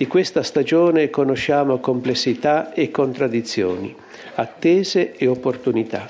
Di questa stagione conosciamo complessità e contraddizioni, attese e opportunità.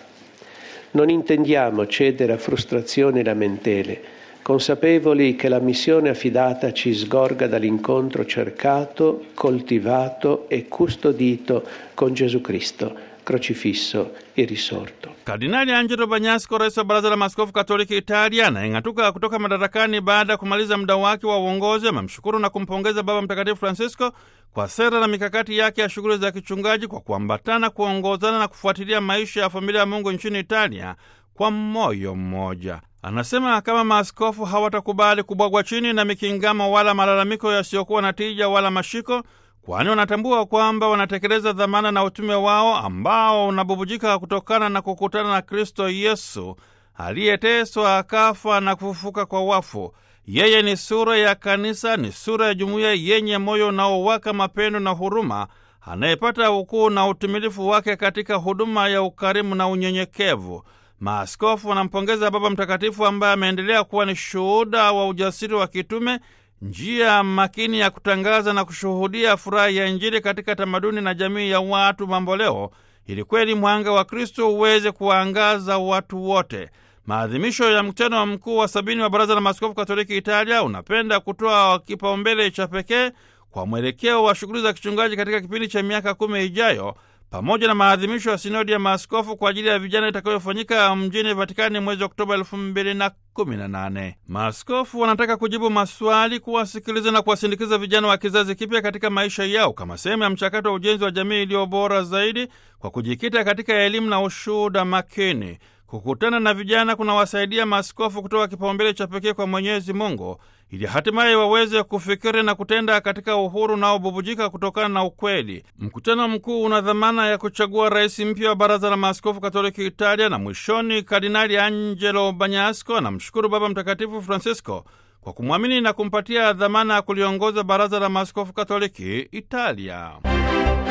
Non intendiamo cedere a frustrazioni e lamentele, consapevoli che la missione affidata ci sgorga dall'incontro cercato, coltivato e custodito con Gesù Cristo, crocifisso e risorto. Kardinali Angelo Banyasko, rais wa Baraza la Maaskofu Katoliki Italia, anayeng'atuka kutoka madarakani baada ya kumaliza muda wake wa uongozi, amemshukuru na kumpongeza Baba Mtakatifu Francisco kwa sera na mikakati yake ya shughuli za kichungaji kwa kuambatana, kuongozana na kufuatilia maisha ya familia ya Mungu nchini Italia kwa moyo mmoja. Anasema kama maaskofu hawatakubali kubwagwa chini na mikingamo wala malalamiko yasiyokuwa na tija wala mashiko kwani wanatambua kwamba wanatekeleza dhamana na utume wao ambao unabubujika kutokana na kukutana na Kristo Yesu aliyeteswa akafa na kufufuka kwa wafu. Yeye ni sura ya kanisa, ni sura ya jumuiya yenye moyo unaowaka mapendo na huruma, anayepata ukuu na utimilifu wake katika huduma ya ukarimu na unyenyekevu. Maaskofu wanampongeza Baba Mtakatifu ambaye ameendelea kuwa ni shuhuda wa ujasiri wa kitume njia makini ya kutangaza na kushuhudia furaha ya Injili katika tamaduni na jamii ya watu mamboleo, ili kweli mwanga wa Kristo uweze kuwaangaza watu wote. Maadhimisho ya mkutano mkuu wa sabini wa Baraza la Maaskofu Katoliki Italia unapenda kutoa kipaumbele cha pekee kwa mwelekeo wa shughuli za kichungaji katika kipindi cha miaka kumi ijayo pamoja na maadhimisho ya sinodi ya maaskofu kwa ajili ya vijana itakayofanyika mjini Vatikani mwezi Oktoba elfu mbili na kumi na nane. Maaskofu wanataka kujibu maswali, kuwasikiliza na kuwasindikiza vijana wa kizazi kipya katika maisha yao kama sehemu ya mchakato wa ujenzi wa jamii iliyo bora zaidi kwa kujikita katika elimu na ushuhuda makini. Kukutana na vijana kunawasaidia maaskofu kutoa kipaumbele cha pekee kwa Mwenyezi Mungu ili hatimaye waweze kufikiri na kutenda katika uhuru unaobubujika kutokana na ukweli. Mkutano mkuu una dhamana ya kuchagua rais mpya wa Baraza la Maaskofu Katoliki Italia, na mwishoni Kardinali Angelo Banyasko anamshukuru Baba Mtakatifu Francisco kwa kumwamini na kumpatia dhamana ya kuliongoza Baraza la Maaskofu Katoliki Italia.